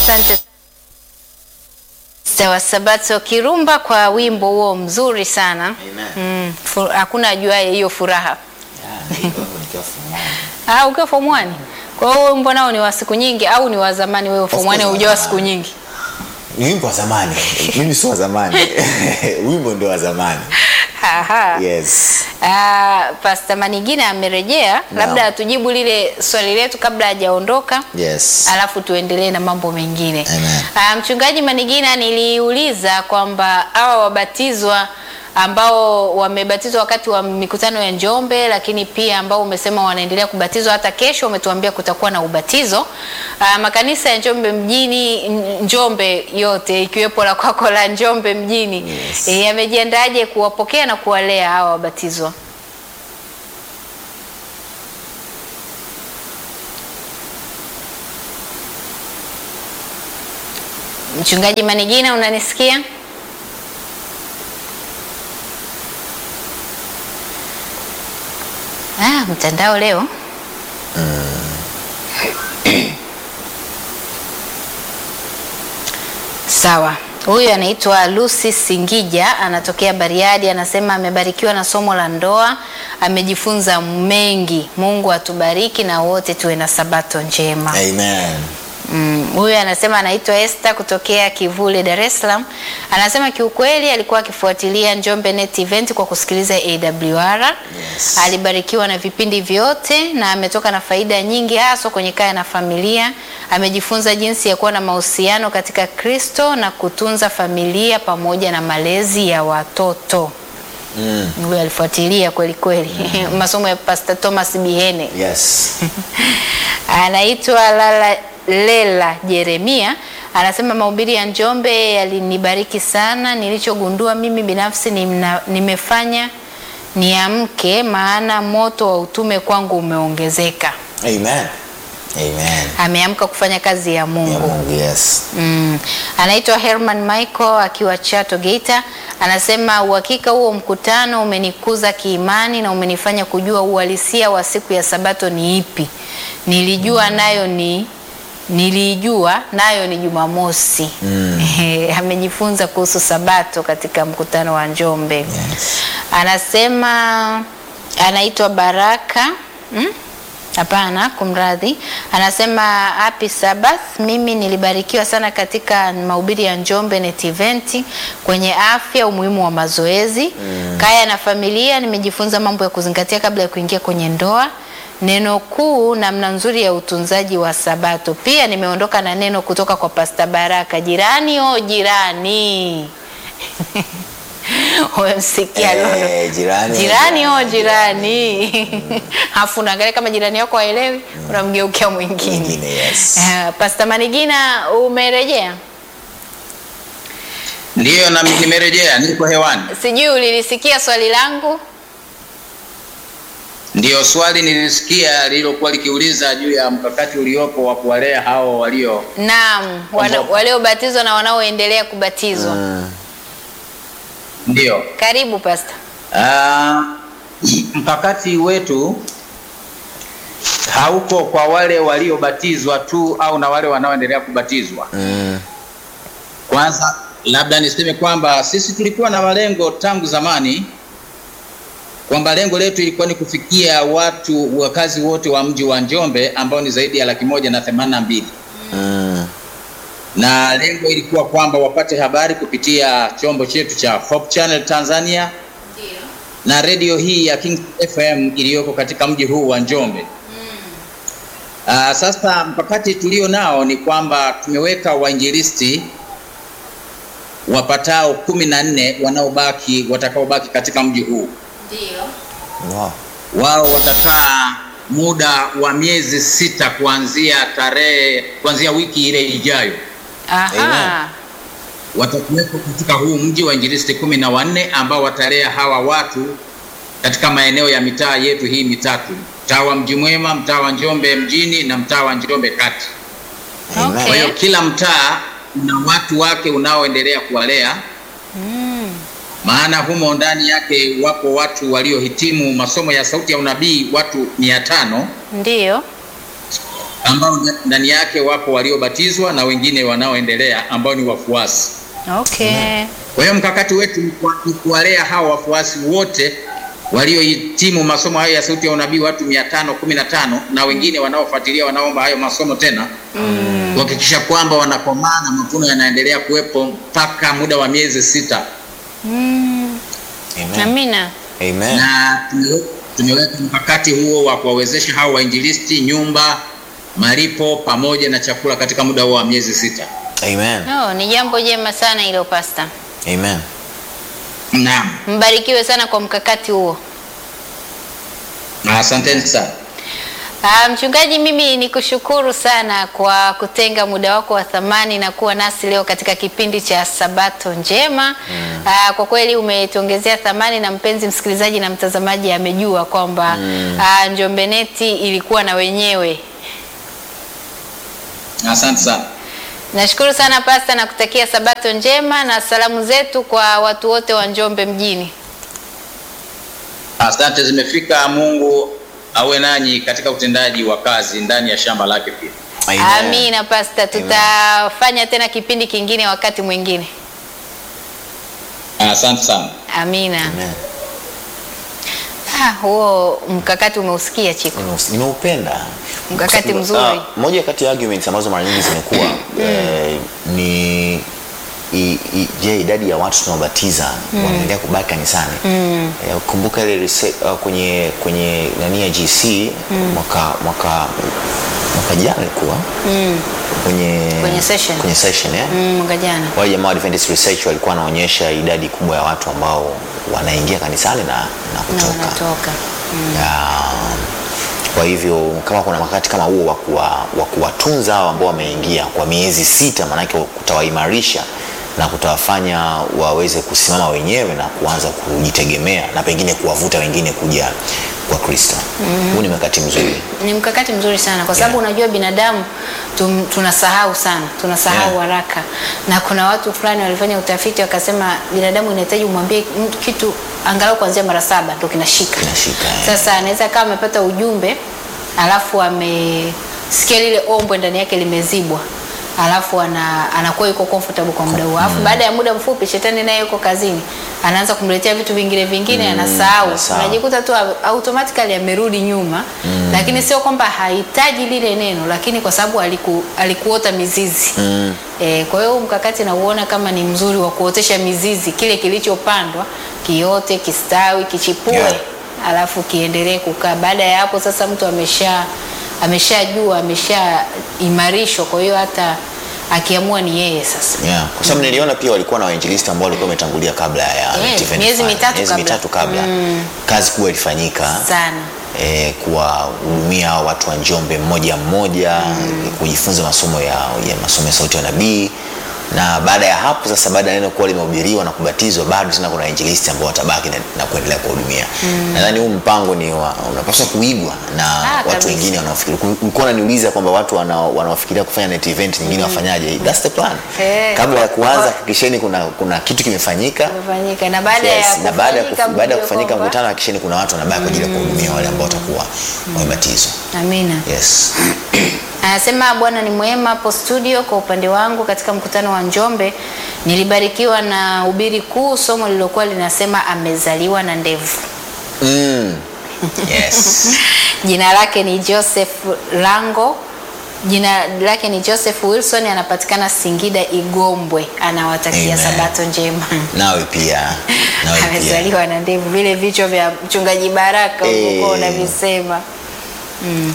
Asante Sawa Sabato Kirumba kwa wimbo huo mzuri sana. Amen. Mm, fu- hakuna ajuaye hiyo furaha. Ya, niko hapo nikiwa form one. Ah, ukiwa form 1. Kwa hiyo wimbo nao ni wa siku nyingi au ni wa zamani wewe form 1 course hujawa wa siku zamani. nyingi? Ni wimbo wa zamani. Mimi si wa zamani. Wimbo ndio wa zamani. Aha. Yes. Ah, Pastor Manigina amerejea, Naam. labda atujibu lile swali letu kabla hajaondoka. Yes. alafu tuendelee na mambo mengine. Amen. Ah, Mchungaji Manigina, niliuliza kwamba hawa wabatizwa ambao wamebatizwa wakati wa mikutano ya Njombe, lakini pia ambao umesema wanaendelea kubatizwa hata kesho, umetuambia kutakuwa na ubatizo. Ah, makanisa ya Njombe mjini, N- Njombe yote ikiwepo la kwako la Njombe mjini Yes. eh, yamejiandaje kuwapokea na kuwalea hawa wabatizwa? Mchungaji Manigina, unanisikia? Ah, mtandao leo. Sawa. Huyu anaitwa Lucy Singija, anatokea Bariadi, anasema amebarikiwa na somo la ndoa, amejifunza mengi. Mungu atubariki na wote tuwe na sabato njema. Amen. Mm, huyu anasema anaitwa Esther kutokea Kivule, Dar es Salaam. Anasema kiukweli alikuwa akifuatilia Njombe Net Event kwa kusikiliza AWR. Yes. Alibarikiwa na vipindi vyote na ametoka na faida nyingi haswa kwenye kaya na familia. Amejifunza jinsi ya kuwa na mahusiano katika Kristo na kutunza familia pamoja na malezi ya watoto. Mm. Huyu alifuatilia kweli kweli masomo ya Pastor Thomas Bihene Yes. anaitwa Lala Lela Jeremia anasema mahubiri ya Njombe yalinibariki sana. Nilichogundua mimi binafsi nimna, nimefanya niamke, maana moto wa utume kwangu umeongezeka. Amen. Amen. Ameamka kufanya kazi ya Ya Mungu. Mungu, yes. Mm. Anaitwa Herman Michael akiwa Chato Geita, anasema uhakika huo mkutano umenikuza kiimani na umenifanya kujua uhalisia wa siku ya Sabato ni ipi. Nilijua nayo ni nilijua nayo ni Jumamosi. Ehe, Amejifunza kuhusu Sabato katika mkutano wa Njombe. Yes. Anasema anaitwa Baraka mm? Hapana, kumradhi. Anasema happy Sabbath. Mimi nilibarikiwa sana katika mahubiri ya Njombe Net Event kwenye afya, umuhimu wa mazoezi kaya na familia. Nimejifunza mambo ya kuzingatia kabla ya kuingia kwenye ndoa, neno kuu, namna nzuri ya utunzaji wa Sabato. Pia nimeondoka na neno kutoka kwa Pasta Baraka, jirani o jirani Umemsikia Lolo? Eh, jirani. jirani o jirani afu unaangalia kama jirani yako haelewi unamgeukia mwingine Mwingine, yes. Eh, Pastor Manigina umerejea Ndiyo, na nimerejea, niko hewani. sijui ulilisikia swali langu Ndiyo swali nilisikia lililokuwa likiuliza juu ya mkakati uliopo wa kuwalea hao walio naam wana- Kwamba- waliobatizwa na wanaoendelea kubatizwa Mm. ndiyo. karibu Pastor Ah, mkakati wetu hauko kwa wale waliobatizwa tu au na wale wanaoendelea kubatizwa. Mm. Kwanza labda niseme kwamba sisi tulikuwa na malengo tangu zamani, kwamba lengo letu ilikuwa ni kufikia watu wakazi wote wa mji wa Njombe ambao ni zaidi ya laki moja na themanini na mbili Mm. na lengo ilikuwa kwamba wapate habari kupitia chombo chetu cha Hope Channel Tanzania na redio hii ya King FM iliyoko katika mji huu wa Njombe. Uh, sasa mkakati tulio nao ni kwamba tumeweka wainjilisti wapatao kumi na nne wanaobaki watakaobaki katika mji huu. Wow. Wao watakaa muda wa miezi sita kuanzia tarehe kuanzia wiki ile ijayo aha watakuwepo katika huu mji wa injilisti kumi na wanne ambao watalea hawa watu katika maeneo ya mitaa yetu hii mitatu mtaa wa mji mwema mtaa wa njombe mjini na mtaa wa njombe kati Amen. Okay. kwa hiyo kila mtaa una watu wake unaoendelea kuwalea maana humo ndani yake wapo watu waliohitimu masomo ya sauti ya unabii watu mia tano ndio ambao ndani yake wapo waliobatizwa na wengine wanaoendelea ambao ni wafuasi. Okay. Kwa hiyo mkakati wetu ni kuwa- ni kuwalea hao wafuasi wote waliohitimu masomo hayo ya sauti ya unabii watu mia tano kumi na tano na wengine wanaofuatilia wanaomba hayo masomo tena kuhakikisha kwamba wanakomaa na mavuno yanaendelea kuwepo mpaka muda wa miezi sita Amen. Amina. Amen. na tumewe- tumeweka mkakati huo wa kuwawezesha hao wainjilisti nyumba, malipo pamoja na chakula katika muda huo wa miezi sita. Amen. Oh, ni jambo jema sana hilo pasta. Amen. Naam, Mbarikiwe sana kwa mkakati huo. na asanteni sana. Ah, mchungaji, mimi nikushukuru sana kwa kutenga muda wako wa thamani na kuwa nasi leo katika kipindi cha Sabato Njema. Ah, kwa kweli umetuongezea thamani na mpenzi msikilizaji na mtazamaji amejua kwamba ah, Njombe Neti ilikuwa na wenyewe. Asante sana. Nashukuru sana pasta na kutakia Sabato njema na salamu zetu kwa watu wote wa Njombe mjini. Asante zimefika. Mungu awe nanyi katika utendaji wa kazi ndani ya shamba lake pia. Amen. Amina pasta, tutafanya tena kipindi kingine wakati mwingine. Asante sana. Amina. Amen. Ah, huo mkakati umeusikia Chiko. Nimeus- Nimeupenda Mkakati Kwa sababu, mzuri. ah, moja kati ya arguments ambazo mara nyingi zimekuwa eh, ni i- i- je, idadi ya watu tunaobatiza wanaendelea kubaki kanisani? Eh, kumbuka ile rese- ah, kwenye kwenye nani ya GC mwaka mwaka mwaka jana ilikuwa kwenye Kwenye session. kwenye session eh? Mm, mwaka jana. wale jamaa wa Adventist Research walikuwa wanaonyesha idadi kubwa ya watu ambao wanaingia kanisani na, na Na kutoka wanatoka. ya, kwa hivyo kama kuna wakati kama huo wa kuwa- wa kuwatunza hao ambao wameingia kwa miezi sita, maanake kutawaimarisha na kutawafanya waweze kusimama wenyewe na kuanza kujitegemea na pengine kuwavuta wengine kuja kwa Kristo. Huu ni wakati mzuri. Ni mkakati mzuri sana kwa sababu Yeah. unajua binadamu tum, tunasahau sana, tunasahau Yeah. haraka na kuna watu fulani walifanya utafiti wakasema binadamu inahitaji umwambie mtu kitu angalau kuanzia mara saba ndio kinashika. Kinashika, eh. Sasa anaweza kama amepata ujumbe alafu amesikia lile ombwe ndani yake limezibwa alafu ana, anakuwa yuko comfortable kwa muda huo alafu baada ya muda mfupi shetani naye yuko kazini anaanza kumletea vitu vingine vingine anasahau anasahau. unajikuta tu automatically amerudi nyuma lakini sio kwamba hahitaji lile neno lakini kwa sababu aliku, alikuota mizizi e, kwa hiyo huu mkakati nauona kama ni mzuri wa kuotesha mizizi kile kilichopandwa kiote kistawi kichipue Yeah. alafu kiendelee kukaa. Baada ya hapo sasa mtu amesha ameshajua ameshaimarishwa, kwa hiyo hata akiamua ni yeye sasa. Yeah, kwa sababu niliona pia walikuwa na wainjilisti ambao walikuwa wametangulia kabla ya Yes, Net miezi 25, mitatu miezi kabla. mitatu kabla. Kazi kubwa ilifanyika Sana. eh, kuwahudumia watu wa Njombe mmoja mmoja kujifunza masomo ya, ya masomo ya sauti ya nabii na baada ya hapo sasa, baada ya neno kuwa limehubiriwa na kubatizwa, bado tena kuna wainjilisti ambao watabaki na, na kuendelea kuwahudumia. Nadhani huu mpango ni wa, unapaswa kuigwa na Ah, watu kabisa. wengine wanaofikiri. Ulikuwa unaniuliza kwamba watu wana- wanaofikiria kufanya net event nyingine wafanyaje? That's the plan. Eh. Kabla ya kuanza hakikisheni kuna, kuna kitu kimefanyika Umefanyika na baada Yes, ya na baada ya kufanyika kuf- baada ya mjue kufanyika kwamba- mkutano hakikisheni kuna watu wanabaki kwa ajili ya kuhudumia wale ambao watakuwa wamebatizwa. Amina. Yes. Anasema Bwana ni mwema hapo studio. Kwa upande wangu, katika mkutano wa Njombe nilibarikiwa na hubiri kuu, somo lililokuwa linasema amezaliwa na ndevu. Mm. Yes. Jina lake ni Joseph Lango. Jina lake ni Joseph Wilson, anapatikana Singida Igombwe. Anawatakia Amen. sabato njema. Nawe pia. Nawe pia. Amezaliwa na ndevu, vile vichwa vya mchungaji Baraka Eh. ulivyokuwa unavisema. Mm.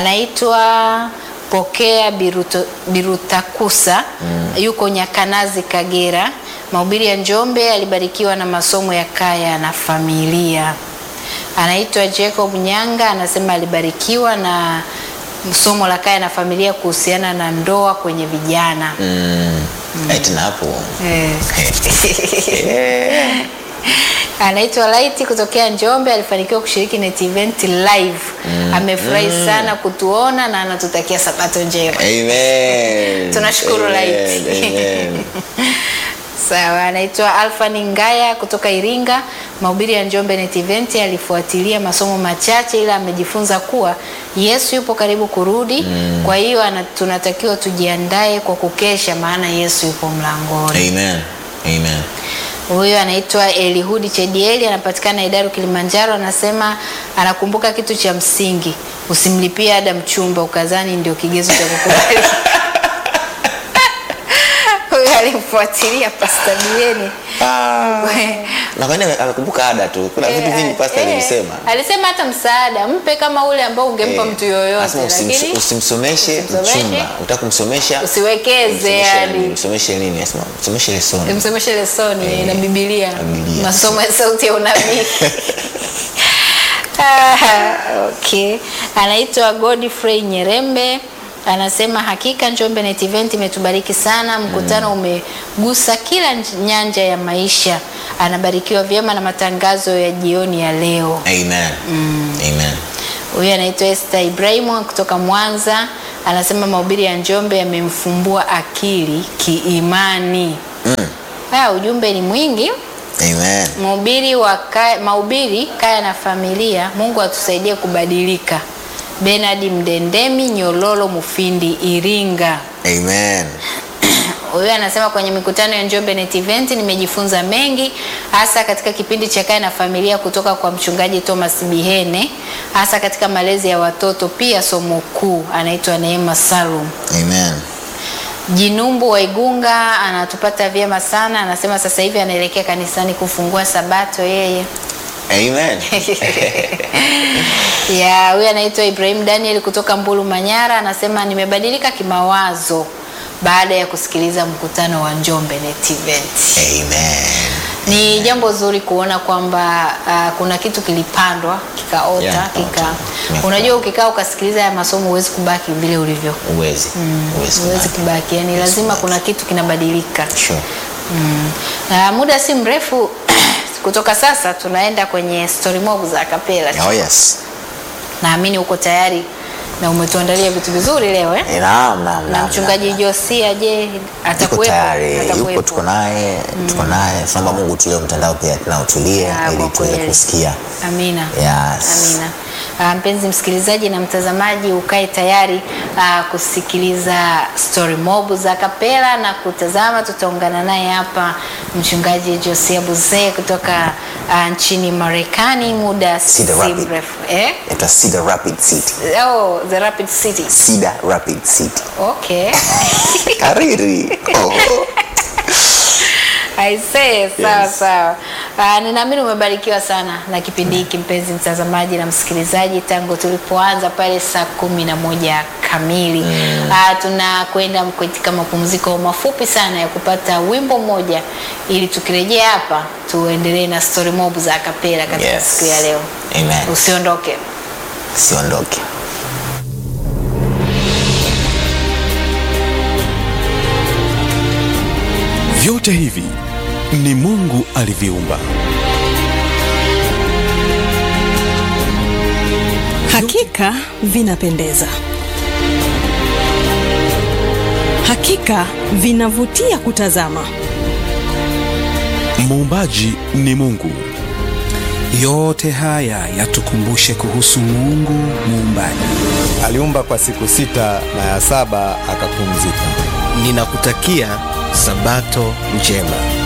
Anaitwa Pokea Biruto, Birutakusa yuko Nyakanazi, Kagera. Mahubiri ya Njombe alibarikiwa na masomo ya kaya na familia. Anaitwa Jacob Nyanga, anasema alibarikiwa na somo la kaya na familia kuhusiana na ndoa kwenye vijana. Mm. Eh, tena hapo. Eh. Eh. Anaitwa Light kutokea Njombe, alifanikiwa kushiriki net event live. Amefurahi sana kutuona na anatutakia sabato njema. Amen. Tunashukuru Amen. Light. Amen. Sawa, anaitwa Alfani Ngaya kutoka Iringa. Mahubiri ya Njombe Net Event alifuatilia masomo machache, ila amejifunza kuwa Yesu yupo karibu kurudi. Kwa hiyo ana- tunatakiwa tujiandae kwa kukesha, maana Yesu yupo mlangoni. Amen. Amen. Huyo anaitwa Elihudi Chedieli, anapatikana Idaru, Kilimanjaro. Anasema anakumbuka kitu cha msingi, usimlipie ada mchumba ukazani ndio kigezo cha kukubali. Huyo alimfuatilia Pastor Bieni. Na kwani ame- amekumbuka ada tu. Kuna vitu vingi pastor Eh, alivisema. alisema hata msaada mpe kama ule ambao ungempa Eh, mtu yoyote, anasema usimso- lakini usimsomeshe usimsomeshe, mchumba. Utaka kumsomesha usiwekeze msomeshe yani. nini? Msomeshe nini? Anasema msomeshe lesoni. msomeshe lesoni Eh, na Biblia, na Biblia. masomo ya sauti ya unabii. Ah, okay. Anaitwa Godfrey Nyerembe anasema hakika Njombe Net Event imetubariki sana, mkutano umegusa kila nj- nyanja ya maisha. Anabarikiwa vyema na matangazo ya jioni ya leo. Amen. Amen. Huyu anaitwa Esther Ibrahimu kutoka Mwanza, anasema mahubiri ya Njombe yamemfumbua akili kiimani. Ah, ujumbe ni mwingi. Amen. Mhubiri wa kaya, mahubiri kaya na familia, Mungu atusaidie kubadilika. Bernard Mdendemi, Nyololo, Mufindi, Iringa. Amen. Huyu anasema kwenye mikutano ya Njombe Net Event nimejifunza mengi hasa katika kipindi cha kaya na familia kutoka kwa mchungaji Thomas Bihene hasa katika malezi ya watoto, pia somo kuu. Anaitwa Neema Salum. Amen. Jinumbu wa Igunga anatupata vyema sana, anasema sasa hivi anaelekea kanisani kufungua sabato yeye. Amen. ya huyu anaitwa Ibrahim Daniel kutoka Mbulu Manyara, anasema nimebadilika kimawazo baada ya kusikiliza mkutano wa Njombe Net Event. Amen. Ni jambo zuri kuona kwamba uh, kuna kitu kilipandwa kikaota Yeah, kika. kikaota. Unajua, ukikaa ukasikiliza haya masomo huwezi kubaki vile ulivyo, Uwezi. Uwezi. huwezi kubaki, yani lazima kuna kitu kinabadilika. Sure. Mm. Na muda si mrefu kutoka sasa tunaenda kwenye story mob za kapela. Oh yes. Naamini uko tayari na umetuandalia vitu vizuri leo eh? Eh, Naam, naam, Na naam. mchungaji Josia je, Yuko atakuwepo? tayari, yuko Atakuwepo. tuko naye, tuko naye. Tunaomba Mungu tulie mtandao pia na utulie Ah, ili kwa tuweze kweli. kusikia. Amina. Yes. Amina. Ah, mpenzi msikilizaji na mtazamaji ukae tayari ah, kusikiliza story mob za kapela na kutazama. Tutaungana naye hapa mchungaji Josia Buzee kutoka ah, nchini Marekani muda si Cedar Rapids. mrefu. Eh? Inaitwa Cedar Rapid City. Oh, the Rapid City. Cedar Rapid City. Okay. Kariri. Oh. Aisee, sawa Yes. sawa. Uh, ninaamini umebarikiwa sana na kipindi hiki mpenzi mtazamaji na msikilizaji, tangu tulipoanza pale saa kumi na moja kamili mm. Uh, tunakwenda katika mapumziko mafupi sana ya kupata wimbo mmoja, ili tukirejea hapa tuendelee na story mob za kapela katika Yes. siku ya leo. Amen. Usiondoke. Siondoke. Vyote hivi ni Mungu aliviumba. Hakika vinapendeza, hakika vinavutia kutazama. Muumbaji ni Mungu. Yote haya yatukumbushe kuhusu Mungu muumbaji. Aliumba kwa siku sita na ya saba akapumzika. Ninakutakia Sabato njema.